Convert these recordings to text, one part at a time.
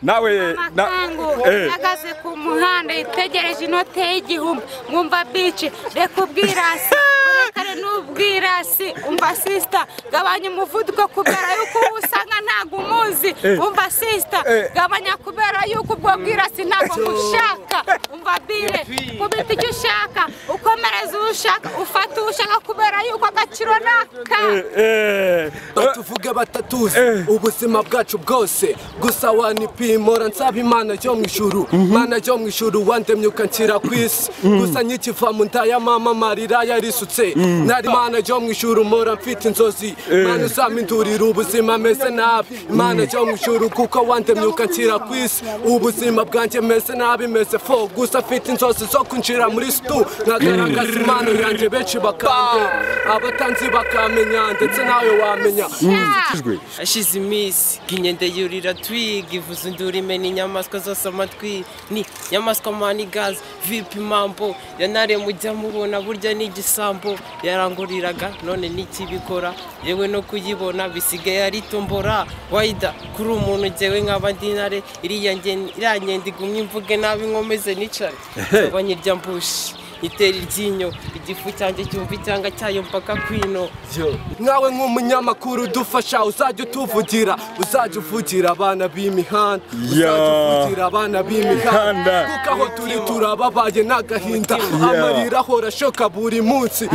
nawe na- amakangu eh. ahagaze ku muhanda yitegereje inote y'igihumbi mwumva bici reka ubwirasi urekare n'ubwirasi umva sisita gabanya umuvuduko kubera yuko uwo usanga ntabwo umuzi umva sisita Eh. gabanya kubera yuko ubwo bwirasi ntabwo mushaka umva bire kubita icyo ushaka ukomereza uwo ushaka ufata uwo ushaka kubera yuko agaciro ni aka Eh, eh. batuvuge batatuzi Eh. ubuzima bwacu bwose gusa wanipimora nsaba imana yo mu ijuru mana yo mu ijuru wandemyuka nshyira ku isi gusa nkikiva mu nda ya mama marira yarisutse nari imana yo mu ijuru mpora mfite inzozi mana uzamindurira ubuzima meze nabi imana yo mu ijuru kuko wandemyuka nshyira ku isi ubuzima bwanjye meze nabi meze fo gusa mfite inzozi zo kwinjira muri situ nkagaragaza impano yanjye benshi bakandeba abatanzi bakamenya ndetse nawe wamenya Ijwi. ashize iminsi nginyende yurira twiga ivuza induru imena inyamaswa zose amatwi ni nyamaswa mani gazi vipi mambo yanare mujya mubona burya ni igisambo yaranguriraga none n'ikibikora yewe no kuyibona bisigaye ari tombora wayida kuri umuntu njyewe nk'aba ndi intare iriya ngen- iriya ngenda igumye imvuge nabi nkomeze nicare nzaba nyirya mbushi itera iryinyo igifu cyanjye cyumva icyanga cyayo mpaka kwino nkawe nk'umunyamakuru udufasha uzajya utuvugira uzajya uvugira abana b'imihanda uzajya uvugira abana b'imihanda Mihanda. kuko aho turi turababaye n'agahinda amarira ahora ashoka buri munsi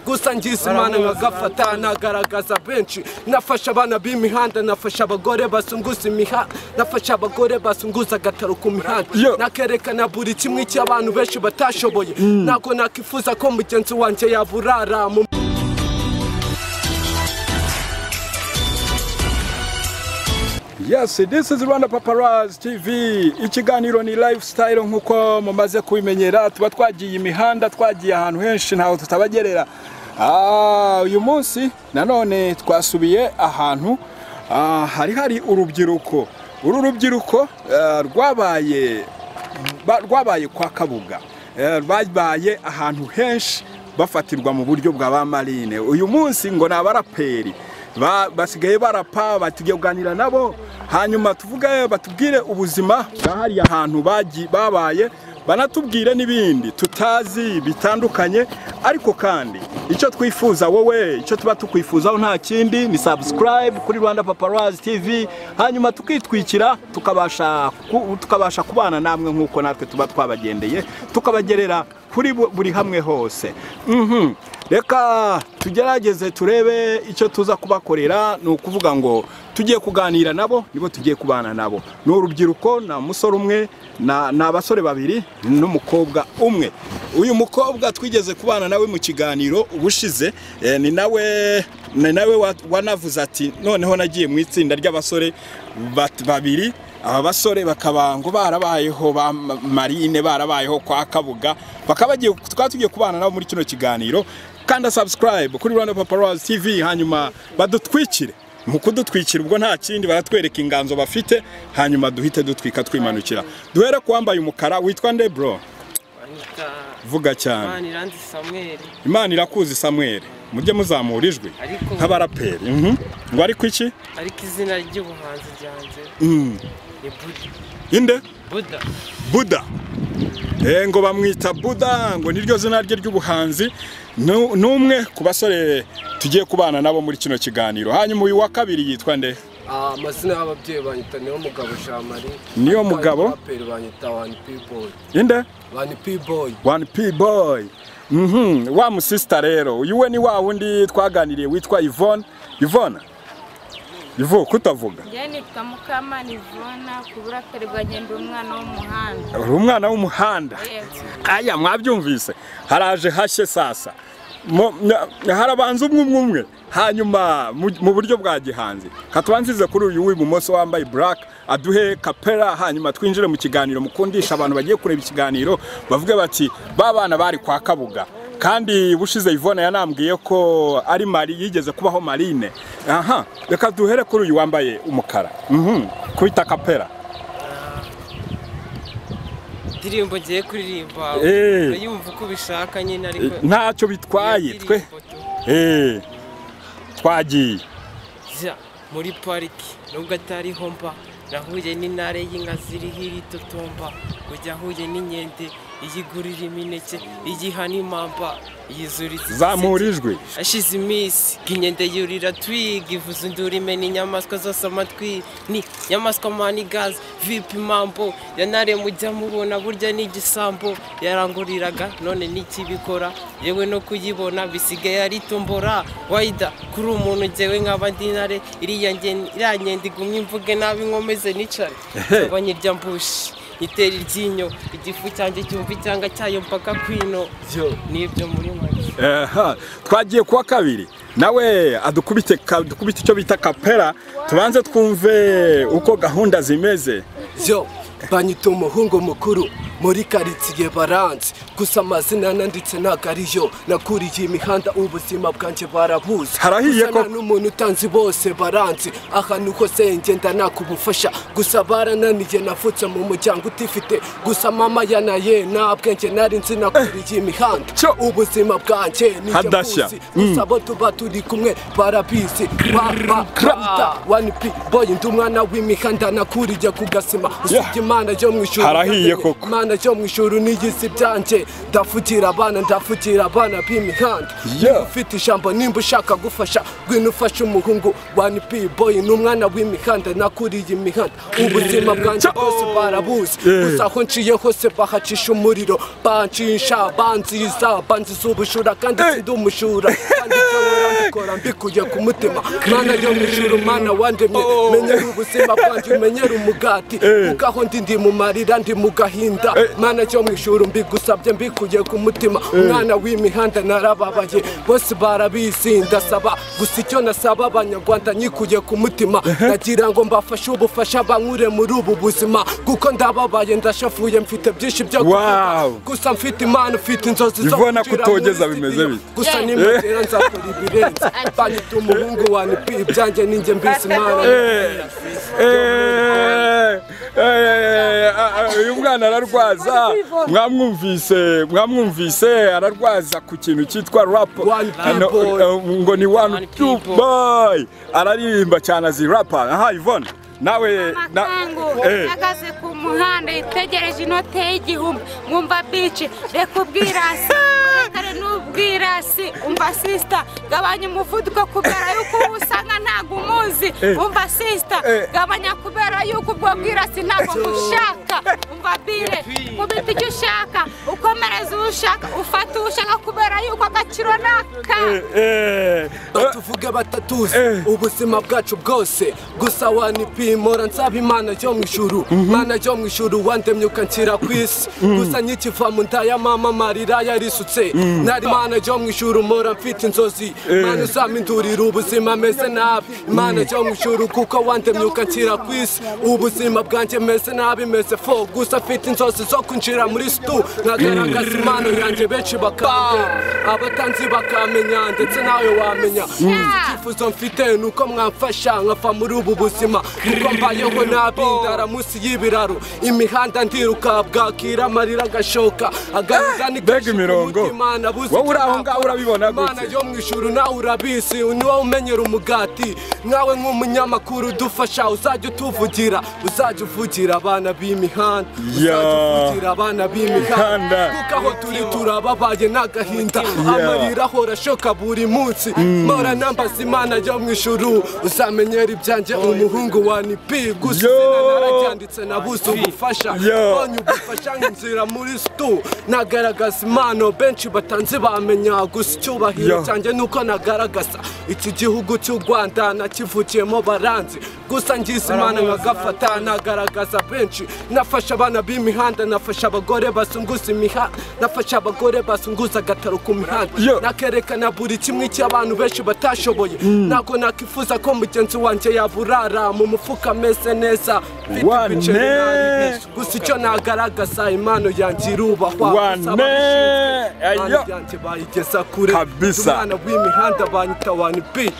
gusa ngize imana nkagafata nagaragaza benshi nafasha abana b'imihanda nafasha abagore basunguza imihanda nafasha abagore basunguza agataro ku mihanda Yo. nakerekana buri kimwe cy'abantu benshi batashoboye ntabwo nakwifuza ko mugenzi wanjye yaburara mu Yes, this is Rwanda Paparazzi TV. Ikiganiro ni lifestyle nk'uko mumaze kubimenyera, tuba twagiye imihanda, twagiye ahantu henshi ntaho tutabagerera. Ah, uyu munsi nanone twasubiye ahantu ah, hari hari urubyiruko. Uru rubyiruko ah, rwabaye ba- rwabaye kwa kabuga Eh, babaye ahantu henshi bafatirwa mu buryo bwa ba marine uyu munsi ngo ni abaraperi Ba- basigaye barapa batugiye kuganira nabo hanyuma tuvuge batubwire ubuzima bwa hariya hantu bagi- babaye banatubwire n'ibindi tutazi bitandukanye ariko kandi icyo twifuza wowe icyo tuba tukwifuzaho nta kindi ni subscribe kuri rwanda paparazzi tv hanyuma tukitwikira tukabasha ku- tukabasha kubana namwe nk'uko natwe tuba twabagendeye tukabagerera kuri bu- buri hamwe hose Mhm. reka tugerageze turebe icyo tuza kubakorera ni ukuvuga ngo tugiye kuganira nabo nibo tugiye kubana nabo ni urubyiruko na musore umwe na- ni abasore babiri n'umukobwa umwe uyu mukobwa twigeze kubana nawe mu kiganiro ubushize eh, ni nawe ni nawe wa- wanavuze ati noneho nagiye mu itsinda ry'abasore bat- babiri aba basore bakaba ngo barabayeho ba ma- marine barabayeho kwa kabuga bakaba bagiye twaba tugiye kubana nabo muri kino kiganiro kanda subscribe kuri Rwanda Paparazzi TV hanyuma badutwikire mu kudutwikira ubwo nta kindi baratwereka inganzo bafite hanyuma duhite dutwika twimanukira duhere ku wambaye umukara witwa nde bro vuga cyane mani irandi samweri imana irakuzi samuel mujye muzamura ijwi Ariko- nk'abaraperi mhm. ngo ariko iki ariko izina ry'ubuhanzi ryanjye Mm. ni buda inde buda buda Eh, ngo bamwita buda ngo niryo zina rye ry'ubuhanzi Nu- ni umwe ku basore tugiye kubana nabo muri kino kiganiro hanyuma uyu wa kabiri yitwa nde Ah, amazina y'ababyeyi banyita niyo mugabo jamari Niyo Mugabo? abaraperi banyita wani piboyi inde wani piboyi one p boy Mhm, wa musista rero uyu we ni wa wundi twaganiriye witwa yvonne yvonne ivu kutavuga njyewe nitwa mukamana ivona ku buraperi bwa ngenda umwana w'umuhanda uri umwana w'umuhanda Yes. aya mwabyumvise haraje hashye sasa Mo- nya- harabanza umwe umwe umwe hanyuma mu mu buryo bwa gihanzi katubanzize kuri uyu w'ibumoso wambaye black aduhe kapera hanyuma twinjire mu kiganiro mukundisha abantu bagiye kureba ikiganiro bavuge bati ba bana bari kwa kabuga kandi bushize Yvonne yanambwiye ko ari mari yigeze kubaho marine aha reka duhere kuri uyu wambaye umukara mhm kwita kapera indirimbo ngiye kuririmba Eh. yumva uko ubishaka nyine ariko ntacyo bitwaye iyo twe ndirimbo tu- Eh, twagiye jya muri pariki nubwo atariho mba nahuye n'intare y'inka ziriho iritotomba kujya ahuye n'inkende iyigurira imineke iyiha n'imamba yizuriza zamura ijwi ashize iminsi inkende yurira twiga ivuza induru imena inyamaswa zose amatwi ni inyamaswa mani gazi vipi mambo yanare mujya mubona burya ni igisambo yaranguriraga none n'ikibikora yewe no kuyibona bisigaye ari tombora wayida kuri umuntu njyewe nkaba ndi intare iriya ngen- iriya nkende igumye imvuge nabi nkomeze nicare nkaba nyirya mbushi nyitera iryinyo igifu cyanjye cyumva icyanga cyayo mpaka kwino nibyo muri make Aha, twagiye kuwa kabiri nawe adukubite ka- dukubite icyo bita kapera tubanze twumve uko gahunda zimeze yo banyita umuhungu mukuru muri karitsiye baranze gusa amazina nanditse ntabwo ariyo nakuriye imihanda ubuzima bwanjye barabuze Harahiye Gusa nta koko. n'umuntu utanzi bose baranzi ahantu hose ngenda nakubufasha gusa barananiye navutse mu muryango utifite gusa mama yanaye nta bwenge nari nzi nakuriye imihanda Cyo. ubuzima bwanjye nijya Hadashya. mbuzi. gusa bo tuba turi kumwe barabizi ba ba ba wani pi boy ndi umwana w'imihanda nakuriye ku gasima usibye imana yo mu ijuru Harahiye yategeka koko. imana yo mu ijuru n'igisi byanjye ndafugira abana ndafugira abana b'imihanda Yeah. Niba ufite ijambo nimba ushaka gufasha gwino ufashe umuhungu wani pi boy ni umwana w'imihanda nakuriye imihanda ubuzima bwanjye bwose barabuzi Yeah. gusa aho nciye hose bahacisha umuriro bancisha banziza banziza ubujura kandi Eh. ndi umujura kandi ibyo murandikora mbikuye ku mutima mana yo mu ijuru mana wandemye menyera ubuzima bwanjye umenyera umugati Eh. kuko aho ndi ndi mu marira ndi mu gahinda mana yo mu ijuru mbigusabye mbikuye ku mutima umwana w'imihanda narababaye bose barabizi ndasaba gusa icyo nasaba abanyarwanda nyikuye ku mutima nagira ngo mbafashe ubufasha bankure muri ubu buzima kuko ndababaye ndashafuye mfite byinshi byo kuvuga Wow. gusa mfite imana ufite inzozi zo Ivona kwinjira kutogeza muri bimeze studio. bite? gusa Eh. nimugera nzakora ibirenze banyita umuhungu wanyu pi ibyanjye ninjye mbisi imana Eh, eh, eh, ah, ah, uyu mwana ararwaza mwamwumvise mwamwumvise ararwaza ku kintu cyitwa rap One Ano, people. eh, ngo ni one One two people. boy araririmba cyane azi rapa aha Yvonne nawe na- amakangu eh. ahagaze ku muhanda yitegereje inote y'igihumbi mwumva bici reka ubwirasi kare n'ubwirasi umva sisita gabanya umuvuduko kubera yuko uwo usanga ntabwo umuzi Eh. umva sisita Eh. gabanya kubera yuko ubwo bwirasi ntabwo mushaka umva bire kubita icyo ushaka ukomereza uwo ushaka ufata uwo ushaka kubera yuko agaciro ni aka eh, eh, eh, batuvuge batatuzi Eh. ubuzima bwacu bwose gusa wanipimora nsaba imana yo mu ijuru imana yo mu ijuru wandemye ukanshyira ku isi gusa nkikiva mu nda ya mama marira yarisutse nari imana yo mu ijuru mpora mfite inzozi imana uzamindurira ubuzima meze nabi imana yo mu ijuru kuko wandemye ukanshyira ku isi ubuzima bwanjye meze nabi meze fo gusa mfite inzozi zo kwinjira muri situ nkagaragaza impano yanjye benshi bakaba abatanzi bakamenya ndetse nawe wamenya icyifuzo mfite ni uko mwamfasha nkava muri ubu buzima kuko mbayeho nabi ndara munsi y'ibiraro imihanda ndiruka bwakira amarira agashoka agahinda mbega imirongo. Wowe uri aho ngaho urabibona gute? imana yo mu ijuru nawe urabizi ni wowe umenyera umugati nawe nk'umunyamakuru udufasha uzajya utuvugira uzajya uvugira abana b'imihanda Ya. uzajya uvugira abana Imihanda. b'imihanda kuko aho turi turababaye n'agahinda amarira ahora ashoka buri munsi mpora nambaza imana yo mu ijuru uzamenyera ibyanjye umuhungu wa nipi gusa Yo. izina nararyanditse nabuze ubufasha Yo. mbonye ubufasha nk'inzira muri situ nagaragaza impano benshi batanze bamenya gusa icyubahiro Yo. cyanjye nuko nagaragaza iki gihugu cy'u rwanda nakivukiyemo baranzi gusa ngize imana nkagafata nagaragaza benshi nafasha abana b'imihanda nafasha abagore basunguza imihanda nafasha abagore basunguza agataro ku mihanda Yo. nakerekana buri kimwe cy'abantu benshi batashoboye ntabwo nakifuza ko mugenzi wanjye yaburara mu mufuka ameze neza mfite Wane. ibiceri nari bishe. gusa icyo nagaragaza impano yanjye irubahwa wane gusa ababishinzwe ayo byanjye bayigeza kure Kabisa. umwana w'imihanda banyita wani bi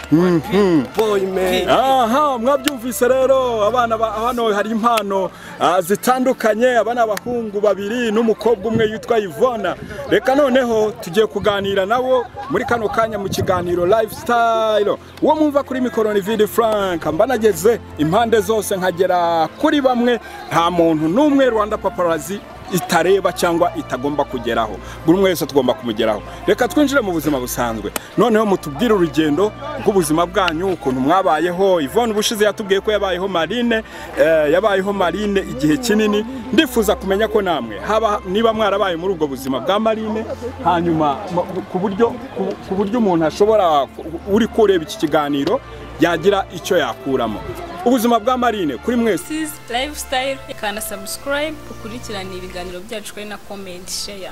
boy man aha mwabyumvise rero abana ba hano hari impano ah, zitandukanye aba ni abahungu babiri n'umukobwa umwe yitwa Yvonne reka noneho tugiye kuganira nabo muri kano kanya mu kiganiro lifestyle uwo mwumva kuri mikoro ni Vidi Frank mbanageze impande zose nkagera kuri bamwe nta muntu n'umwe Rwanda paparazzi itareba cyangwa itagomba kugeraho buri umwe wese tugomba kumugeraho reka twinjire mu buzima busanzwe noneho mutubwire urugendo rw'ubuzima bwanyu ukuntu mwabayeho Yvonne ubushize yatubwiye ko yabayeho marine eh, yabayeho marine igihe kinini ndifuza kumenya ko namwe haba niba mwarabaye muri ubwo buzima bwa marine hanyuma mu- ku buryo ku- ku buryo umuntu ashobora uri kureba iki kiganiro yagira icyo yakuramo ubuzima bwa marine kuri mwese Sis Lifestyle kana subscribe ukurikirana ibiganiro byacu kuri na comment share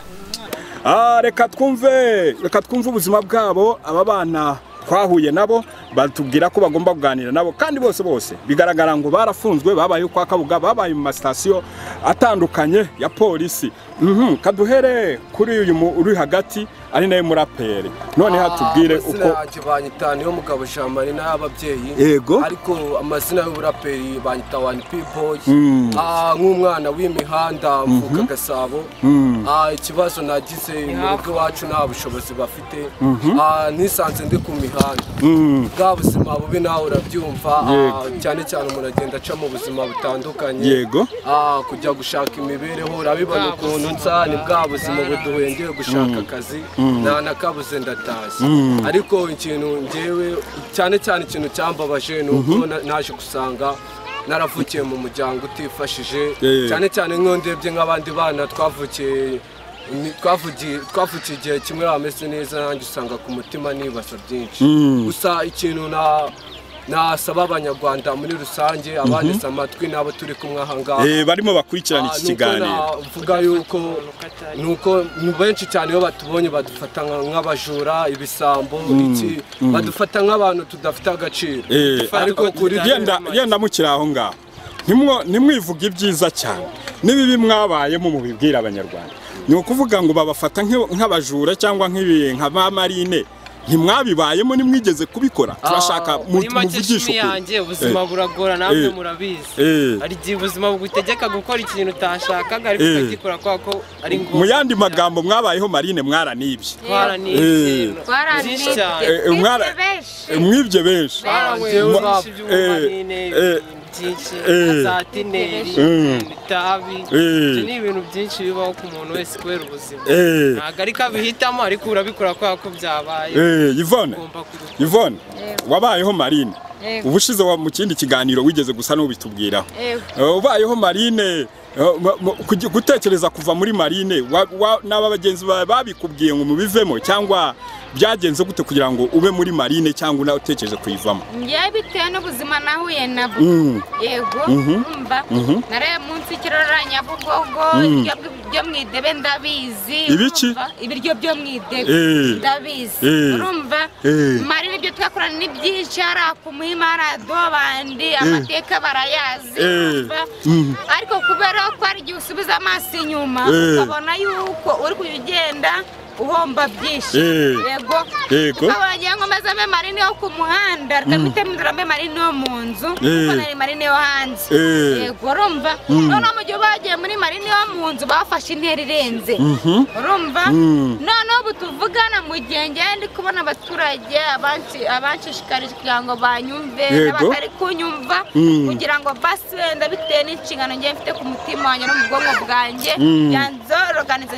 Ah, reka twumve reka twumve ubuzima bwabo aba bana twahuye nabo batubwira ko bagomba kuganira nabo kandi bose bose bigaragara ngo barafunzwe babaye kwa kabuga babaye mu masitasiyo atandukanye ya polisi Mhm, kaduhere kuri uyu mu- uri hagati ari nawe muraperi noneho tubwire amazina uko yanjye banyita niyo mugabo jamari n'ababyeyi Yego. ariko amazina y'uburaperi banyita wani pi boy Ah, nk'umwana w'imihanda mvuka gasabo Ah, ikibazo nagize mu rugo iwacu nta bushobozi bafite Ah, nisanze ndi ku mihanda bwa buzima bubi nawe urabyumva Ah, cyane cyane umuntu agenda aca mu buzima butandukanye yego Ah, kujya gushaka imibereho urabibona ukuntu nsa ni bwa buzima buduhengeye gushaka akazi nta nakabuze ndatashye ariko ikintu ngewe cyane cyane ikintu cyambabaje ni uko na- naje gusanga naravukiye mu muryango utifashije Yeah. cyane cyane nk'iyo ndebye nk'abandi bana twavukiye ni- twavugiye twavukiye igihe kimwe bameze neza nanjye usanga ku mutima nibaza byinshi gusa ikintu na nasaba abanyarwanda muri rusange abanditse amatwi n'abo turi kumwe aha ngaha Eh, barimo bakurikirana iki kiganiro nuko navuga yuko nuko ni benshi cyane iyo batubonye badufata nka- nk'abajura ibisambo iki badufata nk'abantu tudafite agaciro Eh, ariko kuri yenda yenda mukiri aho ngaho Ntimwo- ntimwivuge ibyiza cyane n'ibibi mwabayemo mu bibwira abanyarwanda ni ukuvuga ngo babafata nk'i- nk'abajura cyangwa nk'ibi nka ba marine ntimwabibayemo ntimwigeze kubikora turashaka mu- muri make muvugishe shimi ukuri yanjye ubuzima buragora namwe Eh. murabizi Eh. hari igihe ubuzima bugutegeka gukora ikintu utashakaga ariko Eh. ukagikora kubera ko ari ngombwa mu yandi magambo mwabayeho marine mwaranibye Eh. twaranibye byinshi cyane Eh, eh, mwara- benshi Eh, mwibye benshi twaranyweye Ma- byinshi by'ubumanine eh, eh, ibintu byinshi eh, za tineri Mm. itabi Eh. ibyo ni ibintu byinshi bibaho ku muntu wese kubera ubuzima Eh. ntabwo ariko abihitamo ariko urabikora kubera ko byabaye Eh, Yvonne ugomba kubikora Yvonne wabayeho marine Yego. ubushize wa- mu kindi kiganiro wigeze gusa n'ubitubwiraho Eh, ubayeho marine eh, mu- mu- kugi- gutekereza kuva muri marine wa- wa- n'aba bagenzi bawe babikubwiye ngo mubivemo cyangwa byagenze gute kugira ngo ube muri marine cyangwa unawe utekereje kuyivamo njyewe bitewe n'ubuzima nahuye nabwo Mm. yego urumva naraye munsi y'ikiraro nyabugogo ibiryo byo mu idebe ndabizi Ibiki? urumva? ibiryo byo mu idebe Eh. ndabizi Eh. urumva Eh. mari n'ibyo twakorana ni byinshi hariya ku muhima hariya dobandi amateka barayazi Eh. urumva? Mm. ariko kubera ko hari igihe usubiza amaso inyuma Eh. ukabona yuko uri kujya ugenda uhomba byinshi Eh. yego Yego. tukabonye ngo maze ambe marine yo ku muhanda rikabitemo inzira ambe marine yo mu nzu Eh. kuko nari marine yo hanze Eh. yego urumva noneho mu gihe bagiye muri marine yo mu nzu bafashe intera irenze urumva noneho ubu tuvugana mu gihe ngewe ndi kubona abaturage abansi- abanshishikarije kugira ngo banyumve Yego. n'abatari kunyumva Mm. kugira ngo basi wenda bitewe n'inshingano ngewe mfite ku mutima wanjye no mu bwonko bwanjye Mm. yanzoroganiza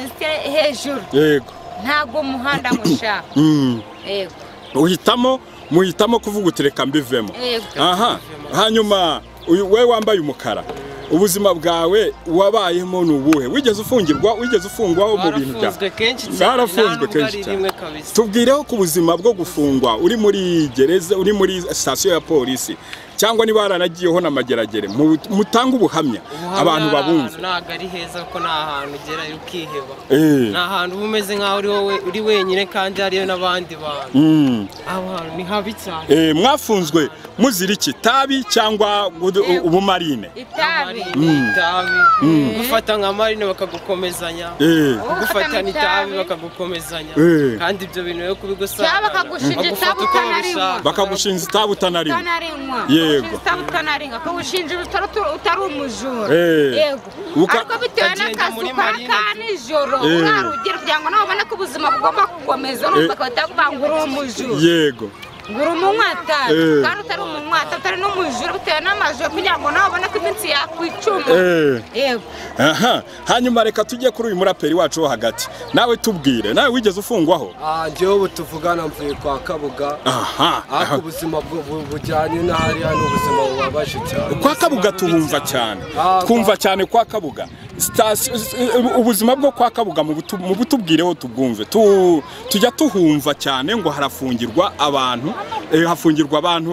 hejuru yego ntabwo umuhanda mushaka Mm. yego uhitamo muhitamo kuvuga uti reka mbivemo Yego. aha hanyuma uyu- we wambaye umukara ubuzima bwawe wabayemo ni ubuhe wigeze ufungirwa wigeze ufungwaho mu bintu byawe barafunzwe kenshi cyane Barafunzwe nta nubwo kenshi ari cyane. rimwe kabisa tubwireho ku buzima bwo gufungwa uri muri gereza uri muri sitasiyo ya polisi cyangwa niba haranagiyeho n'amageragere mu- mutange ubuhamya abantu babumva ntabwo ari heza kuko ni ahantu ugerayo ukiheba Eh. ni ahantu uba umeze nk'aho uri wowe- uri wenyine kandi hariyo n'abandi bantu Mm. aho hantu ni habi cyane Eh, mwafunzwe muzira iki tabi cyangwa gudu- u- ubumarine itabi Marine, itabi gufata nka marine bakagukomezanya Eh. gufatana itabi itabi. bakagukomezanya Eh. kandi ibyo bintu rero kubigusanga Cyangwa bakagushinja itabi utanarinywa. bakagushinza itabi utanariwe utanarinywa Yego. usaba utanarinywa kawushinjira utari utu- utari umujura Eh. yego Uka- ariko bitewe Ukagenda n'akazi muri ukora marine ka tu- nijoro Eh. urarugera kugira ngo nawe ubone ko ubuzima bugomba gukomeza urumva bagahita bavuga ngo uri umujura yego ngo uri umunywatabi Eh. kandi utari umunywata utari n'umujura bitewe n'amajoro kugira ngo nawe ubone ko iminsi yakwicuma Eh. yego aha hanyuma reka tujye kuri uyu muraperi wacu wo hagati nawe tubwire nawe wigeze ufungwaho Ah, njyewe ubu tuvugana mvuye kwa kabuga aha ariko aha. ubuzima bu- bu- bujyanye n'ahariya ni ubuzima bubabaje cyane kwa kabuga tubumva cyane Ah, twumva cyane kwa kabuga Sitasiyo- s- eh, ubuzima bwo kwa kabuga mu butu- mu butubwireho tubwumve Tu- tujya tuhumva cyane ngo harafungirwa abantu eh, hafungirwa abantu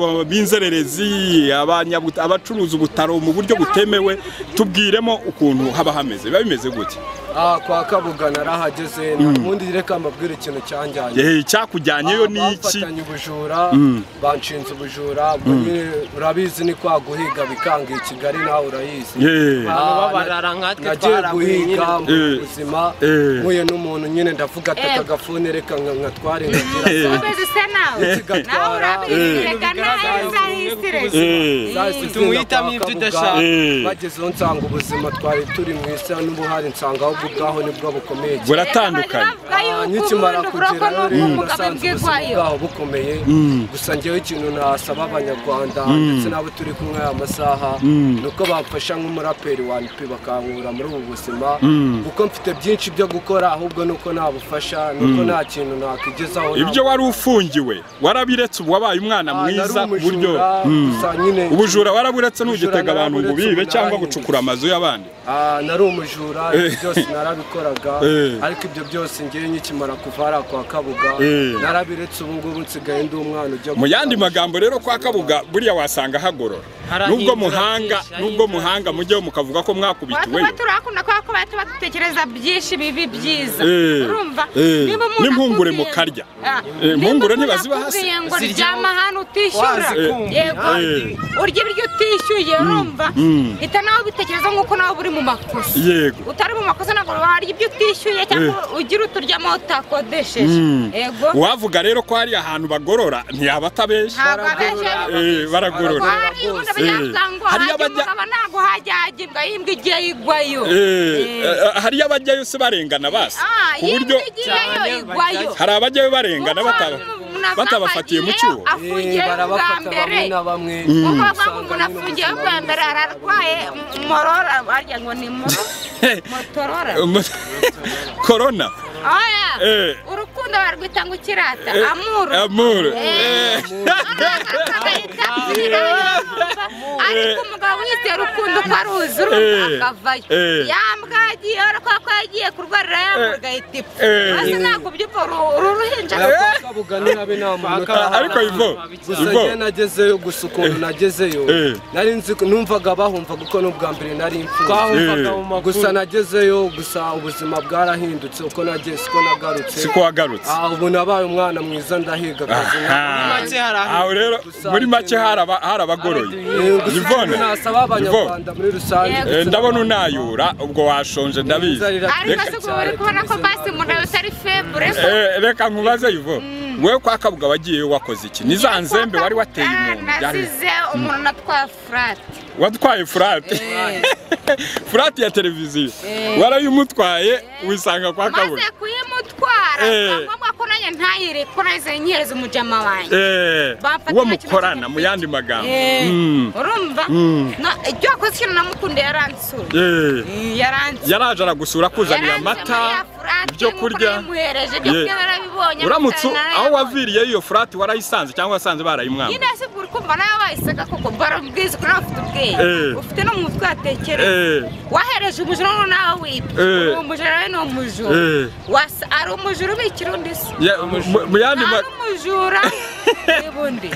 b'inzererezi abanyabu- abacuruza ubutaro mu buryo butemewe tubwiremo ukuntu haba hameze biba bimeze gutya Ah, kwa kabuga narahageze ubundi reka mbabwire ikintu cyanjyanye Eh, icyakujyanyeyo ni iki bafatanye ubujura banshinze ubujura ubwo nyine urabizi ni kwa guhiga bikanga i kigali nawe urayizi Yeah. Ah, Abantu babarara nkatwe nagiye twaraguye guhiga nyine. mbura Eh. ubuzima Eh. mpuye n'umuntu nyine ndavuga ati Eh. akagafuni reka nka- nkatware nkagira ukomeze ise nawe Eh. nawe urabirega nawe Bigaragara uzahisire Eh. zahise Uhitamo zigenda kwa ibyo Kabuga, udashaka. Eh. bagezeho nsanga ubuzima twari turi mu isi n'ubuhari nsanga ahubwo ubwaho nibwo bukomeye cyane. buratandukanye Ah, nkikimara buroko kugerayo ni rero ubumuga nasanze ubuzima bwirwayo bwaho bukomeye gusa njyewe ikintu nasaba abanyarwanda ndetse n'abo turi kumwe aya masaha ni uko bamfasha nk'umuraperi wa nipi bakankura muri ubu buzima kuko mfite byinshi byo gukora ahubwo ni uko nabufasha ni uko nta kintu nakwigezaho ibyo wari ufungiwe warabiretse ubu wabaye umwana mwiza ku buryo Mm. ubujura warabiretse ntugitega abantu ngo bibe cyangwa gucukura amazu y'abandi Ah, nari umujura Eh. ibyo byose narabikoraga Eh. ariko ibyo byose ngewe nkikimara kuva hariya kwa kabuga Eh. narabiretse ubu ngubu nsigaye ndi umwana ujya mu yandi magambo rero kwa kabuga buriya wasanga hagorora Harahindura nubwo muhanga byinshi, nubwo harahindura muhanga mujyeho mukavuga ko mwakubitiweyo tuba turakunda kubera ko tuba dutekereza byinshi bibi byiza Eh, urumva eh, Niba umuntu n'impungure akubwiye- mukarya. Eh, Ah, niba impungure umuntu ntibaziba hasi. akubwiye ngo Zirya- ryama hano utishyura Wazikumbuye. yego Eh. urya ibiryo utishyuye urumva mm. hita nawe ubitekereza nk'uko nawe uba uri mu makosa Yego. utari mu makosa ntabwo warya ibyo utishyuye cyangwa ugira uturyamo utakodesheje yego wavuga rero ko hari ahantu bagorora ntiyaba atabeshya ntabwo abesheje Eh, baragorora hari ubundi abanyamuryango Hari hajya abajya- umugabo ntabwo hajya hajya imbwa y'imbwa igiye igwayo Eh, eh, hari abajyayo se barengana basi Ah, ku buryo y'imbwa igiyeyo igwayo hari abajyayo barengana bataba- Umuntu batabafatiye mu afungiyeyo, cyuho afungiye bwa barabafata mbere bamwe na bamwe nk'uko bavuga ngo Usanga umuntu nyine afungiye ubuzima bwa mbere ararwaye m- morora barya ngo ni moro motorora korona oya Eh. urukundo barwita ngo ukirata amuru amuru Eh. ariko umugabo wizera urukundo uko aruzi urumva Eh. akavayo Eh. yambwa yagiye urabona ko yagiye kurwarira yambwa igahita ipfa Eh. maze ntabwo byumva uru uru ruhinja Eh, kwa kabuga ntihabe nta muntu utaha ariko ivo gusa ivo njye nagezeyo gusa ukuntu nagezeyo Eh. nari nzi ko- numvaga bahumva kuko n'ubwa mbere nari imfubyi twahumvaga Eh. mu makuru gusa nagezeyo gusa ubuzima bwarahindutse uko nagiye siko nagarutse siko wagarutse Ah, ubu nabaye umwana mwiza ndahiga akazi Aha. make hari aho- aho rero muri make haraba harabagoroye Eh, gusa Yvonne, nasaba abanyarwanda muri rusange Yego. Eh, ndabona unayura ubwo washonje ndabizi ariko se ubu uri kubona ko basi umuntu yawe utari febure Eh, reka nkubaze ivo wowe kwa kabuga wagiyeyo wakoze iki ni za nzembe wari wateye umuntu yari- nasize umuntu natwaye furati watwaye furate furate ya televiziyo warayimutwaye wisanga kwa kabuga maze kuyimutwara Eh. biba ngombwa ko nanjye ntayire ko nahise nyihereza umujama wanjye Eh, Bamfata uwo nta kibazo mukorana afite. mu yandi magambo Eh, Mm. urumva Na- ibyo wakoze ikintu namukunda yaransuye Eh, yaransuye yaraje aragusura akuzanira amata ibyo kurya yamuhereje ibyo Ye. kurya barabibonye ubonye uramutse amatara aho narayabonye. waviriye iyo furati warayisanze cyangwa wasanze barayimwambye nyine se ubwo uri kumva nawe wayisaga koko barabwiza ko nawe ufite ubwenge Eh. ufite no mu mutwe watekereza Eh. wahereje umujura noneho nawe wipa Eh. uwo mujura nawe ni umujura Eh. Wasa- ari umujura ubikira undi se Ya- mu- mu yandi nta ma- n'umujura n'ubundi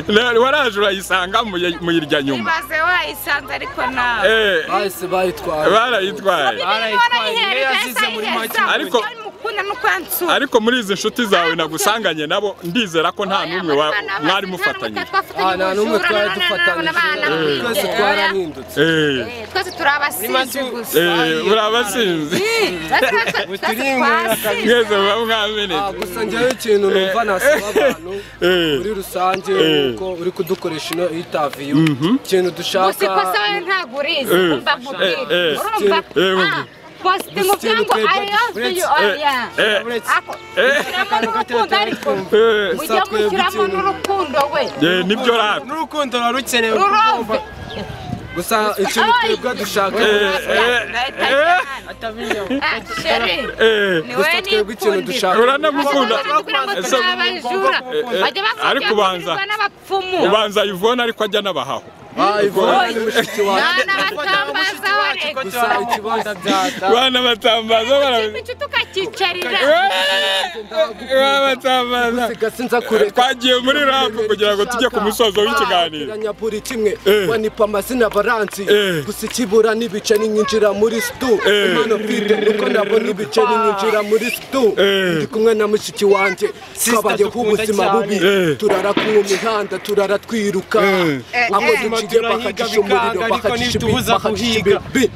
Na- waraje urayisanga mu ya- mu irya nyuma ibaze wayisanze ariko nawe Eh, bahise bayitwara barayitwaye Barayitwaye, iyo yazize muri make. ariko Ariko- mukunda nuko yansura ariko muri izi nshuti zawe nagusanganye nabo ndizera ko nta n'umwe wa- mwari mufatanye Ah, nta n'umwe twari Eh. dufatanyije twese twarahindutse Eh, twese turi abasinzi Nimazu- gusa eh, uri abasinzi mwese muba Ah, mwamenetse gusa njyewe ikintu numva nasaba abantu Eh. muri rusange Eh. nuko uri kudukoresha ino intaviyu ikintu dushaka usikosa we ntabwo urizi Eh. umva nkubwire Eh, eh. urumva Eh, eh. Ah, positinga ubwangu twebwe- I love you Eh, oya eh. ako ushyiramo n'urukundo ariko Eh, mujye mushyiramo n'urukundo we eh, nibyo rap n'urukundo rukenewe rurove gusa ikintu twebwe dushaka sheri niwe Gusa twebwe ikintu nikundira dushaka uranamukunda Ese- eh, ariko ubanza. n'abapfumu ubanza ivona ariko ajya n'abahaho Ah, Yvonne ni mushiki wacu Bana batambaza bareka. gusa ikibanza byata bana batambaza bara- Kimwe tukakicarira. Eh, bana batambaza sigasi nza kureka twagiye muri rap kugira ngo tujye ku musozo w'ikiganiro nyaburi kimwe Eh. wanipa amazina baranzi Eh. gusa ikibura n'ibice ninyinjira muri stu Eh. impano mfite nuko nabona ibice ninyinjira muri stu Eh. ndi kumwe na mushiki wanjye Sister twabanye dukunda k'ubuzima cyane. bubi Eh. turara ku mihanda turara twiruka akoze ikige Ubuzima turahiga bakacisha umuriro bikanga, ariko bakacisha ibi ntitubuza bakacisha guhiga. ibibi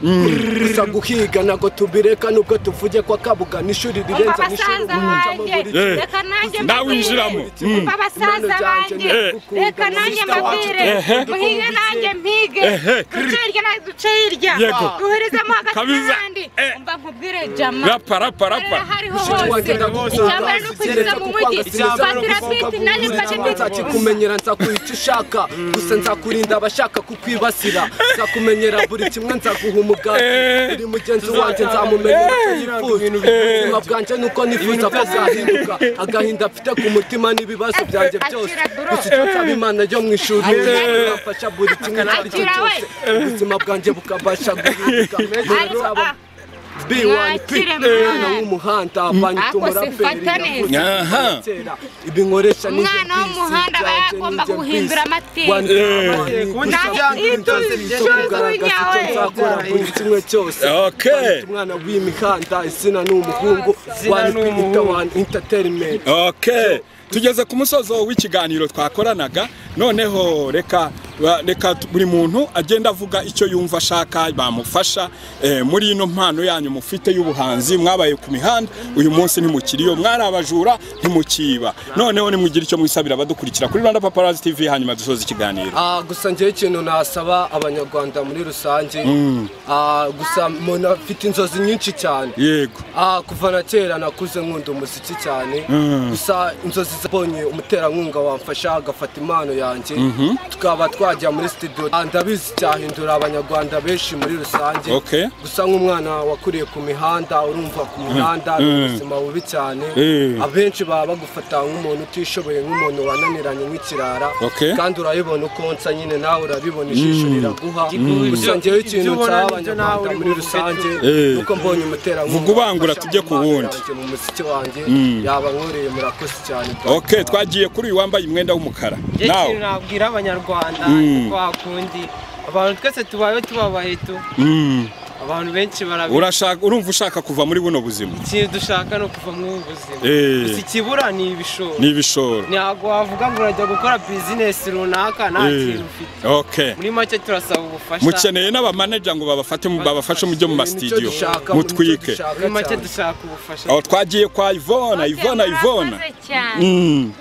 gusa guhiga ntabwo tubireka nubwo tuvuge ko akabuga ni ishuri rirenze Umva ni ishuri basaza umunjamo banjye. buri Eh. Reka nanjye Nawe mbabwire. injiramo. Umva basaza Impano zanjye banjye. ni ugukunda. Reka nanjye Sister wacu mbabwire. Ehe. Muhige nanjye mpige. Ehe. Duce hirya nanjye duce hirya. Yego. Duhurizemo hagati Kabiza. n'ahandi. Eh. Umva nkubwire Jama. rapa rapa rapa hariho Mushiki wanjye hose ndagukunda. icyambere no kwinjiza mu mujyi Icyambere no fatira kuvuga biti naje mfashe biti nzakumenyera nzakuha icyo ushaka gusa nzakurinda abashaka kukwibasira nzakumenyera buri kimwe nzaguha umugati buri mugenzi wanjye nzamumenyera icyo yifuza ubuzima bwanjye nuko nifuza ko bwahinduka agahinda mfite ku mutima n'ibibazo byanjye byose gusa icyo nsaba imana yo mu ishuri izamfasha buri kimwe icyo ari cyo cyose ubuzima bwanjye bukabasha guhinduka ariko ah, B1P umwana w'umuhanda abanye Ako sifata neza. aha ibi nkoresha ni Umwana w'umuhanda aba yagomba guhindura amateka. kimwe cyose Okay. Banditse umwana w'imihanda izina ni umuhungu Izina wani ni kwita umuhungu. wani entertainment okay tugeze ku musozo w'ikiganiro twakoranaga noneho reka ba- reka tu- buri muntu agenda avuga icyo yumva ashaka bamufasha eh, muri ino mpano yanyu mufite y'ubuhanzi mwabaye ku mihanda uyu munsi ntimukiriyo mwari abajura ntimukiba noneho nimugire icyo mwisabira abadukurikira kuri Rwanda Paparazzi TV hanyuma dusoza ikiganiro Ah, gusa njyewe ikintu nasaba abanyarwanda muri rusange ah, gusa umuntu afite inzozi nyinshi cyane yego Ah, kuva na kera nakuze nkunda umuziki cyane gusa inzozi zabonye umuterankunga wamfasha agafata impano yanjye tukaba twajya muri studio Ah, ndabizi cyahindura abanyarwanda benshi muri rusange Okay. gusa nk'umwana wakuriye ku mihanda urumva ku mihanda ni ubuzima bubi cyane Eh. abenshi baba bagufata nk'umuntu utishoboye nk'umuntu wananiranye nk'ikirara Okay. kandi urabibona uko nsa nyine nawe urabibona ijisho riraguha gusa njyewe ikintu Ibyo ubona nsaba nibyo nawe abanyarwanda uri muri buvuge. rusange Eh. nuko mbonye umuterankunga Vuga ubangura tujye ku wundi. mu muziki wanjye yaba nkoreye murakoze cyane okay twagiye kuri uyu wambaye umwenda w'umukara Njye nawe ikintu nabwira abanyarwanda Mm. ko hakundi abantu twese tubayeho tubabaye tu Mm. abantu benshi barabizi urashaka urumva ushaka kuva muri buno buzima ikintu dushaka ni ukuva muri ubu buzima Eh. gusa ikibura ni ibishoro ni ibishoro ntabwo wavuga ngo urajya gukora bizinesi runaka nta Eh. kintu ufite okay muri make turasaba ubufasha mukeneye n'abamaneja ngo babafate mu- babafashe mu byo mu masitidiyo mutwike muri make dushaka ubufasha aho twagiye kwa ivona ivona ivona Murakoze cyane. Mm.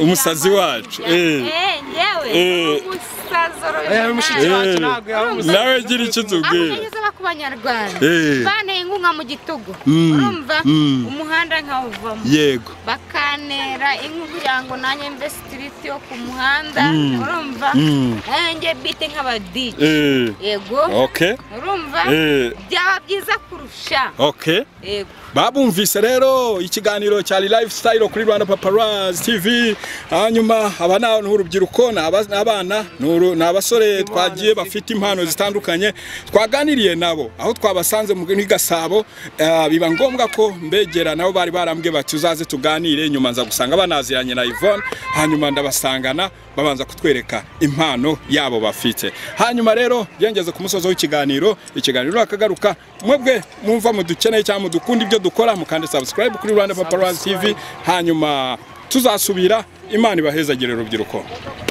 umusazi wacu Eh, eh. yewe. Eh. Umusaza Eh, mushiki urabibona. wacu Eh. ntabwo yaba umusazi nawe gira icyo utubwira Abakenyezi baba ku banyarwanda Eh. banteye inkunga mu gitugu Mm. urumva Mm. umuhanda nkawuvamo yego bakanera inka kugira ngo nanjye mve sitiriti yo ku muhanda urumva Mm. nanjye bite nk'abadije Eh. yego okay urumva Eh. byaba byiza kurusha okay yego babumvise rero ikiganiro cya lifestyle kuri Rwanda Paparazzi TV hanyuma aba ni abantu urubyiruko ni aba- ni abana ni uru- ni abasore twagiye bafite impano zitandukanye twaganiriye nabo aho twabasanze mu muri Gasabo eh, biba ngombwa ko mbegera nabo bari barambwe bati uzaze tuganire nyuma nza gusanga banaziranye na Yvonne hanyuma ndabasangana babanza kutwereka impano yabo bafite hanyuma rero byengeze ku musozo w'ikiganiro ikiganiro nakagaruka mwebwe mwumva mudukeneye cyangwa mudukunda ibyo dukora mukande subscribe kuri Rwanda Paparazzi TV hanyuma tuzasubira imana ibahezagire urubyiruko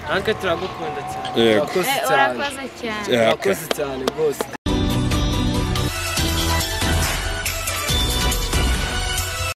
natwe turagukunda cyane yego urakoze Eh, cyane urakoze cyane Eh, okay. urakoze cyane rwose